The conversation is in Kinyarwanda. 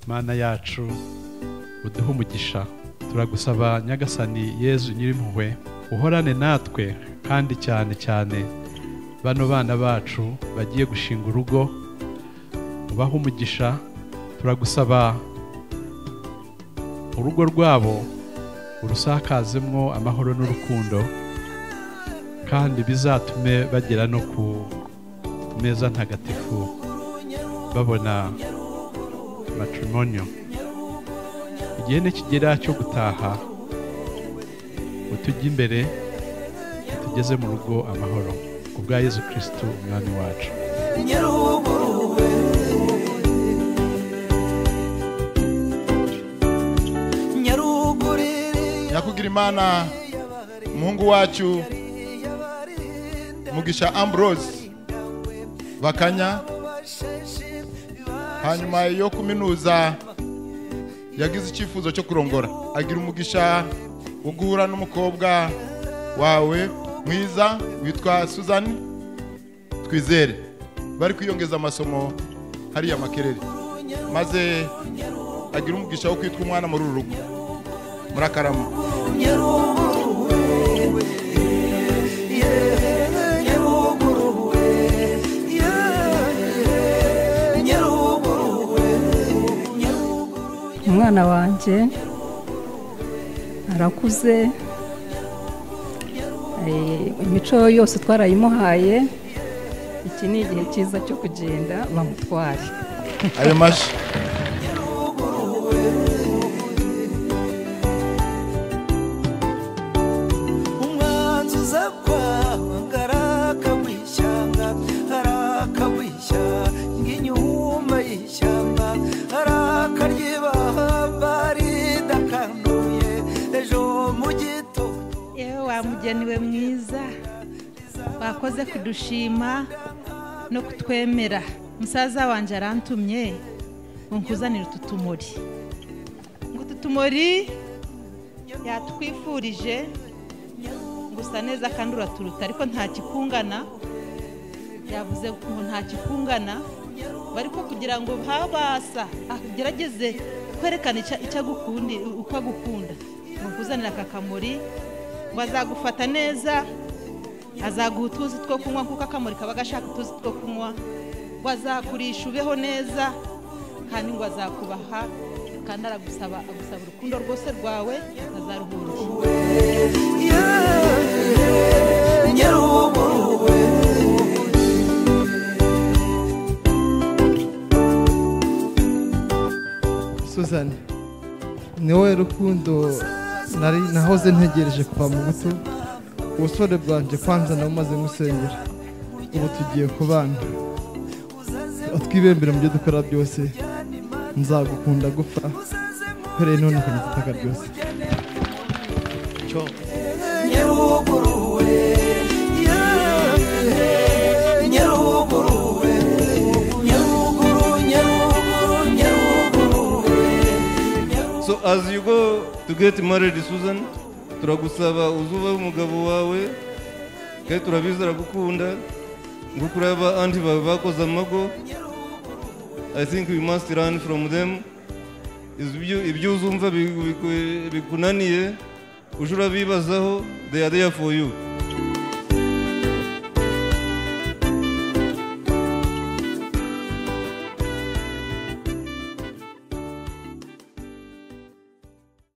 mana yacu uduhe umugisha turagusaba nyagasani yezu nyir'impuhwe uhorane natwe kandi cyane cyane bano bana bacu bagiye gushinga urugo ubahe umugisha turagusaba urugo rwabo urusakazemwo amahoro n'urukundo kandi bizatume bagera no ku meza ntagatifu babona matrimonial igihe nikigera cyo gutaha utujye imbere utugeze mu rugo amahoro ku bwa yezu kirisitu umwami wacu nyakugira imana umuhungu wacu mugisha ambrose bakanya hanyuma yo kuminuza yagize icyifuzo cyo kurongora agira umugisha wo guhura n'umukobwa wawe mwiza witwa suzani twizere bari kwiyongeza amasomo hariya makerere maze agira umugisha wo kwitwa umwana muri uru rugo murakarama umwana wanjye arakuze eh, imico yose twarayimuhaye iki ni igihe cyiza cyo kugenda bamutware ayo mashyi umwanzuza kwanga arakawishanga arakawisha ng'inyuma y'ishyamba arakaryibahamba ridakanduye ejo mu gitondo yewe wa mugeniwe mwiza wakoze kudushima no kutwemera musaza wanjye arantumye ngo nkuzanire utu tumuri ngo utu tumuri yatwifurije gusa neza kandi uraturuta ariko nta kikungana yavuze ngo nta kikungana bariko kugira ngo habasa agerageze kwerekana ica- icyo agukundi uko agukunda ngo nkuzanire aka kamuri ngo azagufata neza azaguha utuzi two kunywa kuko akamuri kaba gashaka utuzi two kunywa ngo azakurisha ubeho neza kandi ngo azakubaha kandi aragusaba agusaba urukundo rwose rwawe atazaruhungira nyaruburuwe suzane ni wowe rukundo nari nahoze ntegereje kuva mu buto ubusore bwanjye kwanza nabumaze musengera ubu tugiye kubana twibembere mu byo dukora byose nzagukunda gupfa uhereye none ku gitaka byose nyaruburuwe nyaruburuwe nyaruguru nyaruguru nyaruburuwe So as you go to get married Susan, turagusaba uzuba umugabo wawe kandi turabizi aragukunda ngo kureba anti bawe bakoze amago I think we must learn from them Is- ibyo ibyo uzumva bigu- bigu- bikunaniye ujye urabibazaho they are there for you